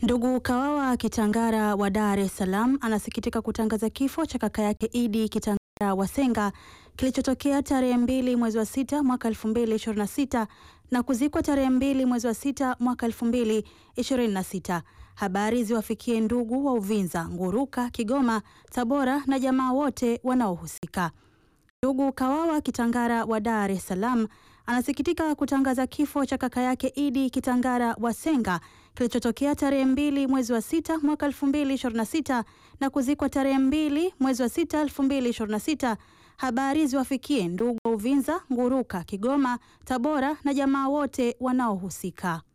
Ndugu Kawawa Kitangara wa Dar es Salaam anasikitika kutangaza kifo cha kaka yake Idi Kitangara Wasenga kilichotokea tarehe mbili mwezi wa sita mwaka 2026 na kuzikwa tarehe mbili mwezi wa sita mwaka 2026. Habari ziwafikie ndugu wa Uvinza, Nguruka, Kigoma, Tabora na jamaa wote wanaohusika. Ndugu Kawawa Kitangara wa Dar es Salaam anasikitika kutangaza kifo cha kaka yake Idi Kitangara Wasenga kilichotokea tarehe mbili mwezi wa sita mwaka 2026 na kuzikwa tarehe mbili mwezi wa sita 2026. Habari ziwafikie ndugu wa Uvinza, Nguruka, Kigoma, Tabora na jamaa wote wanaohusika.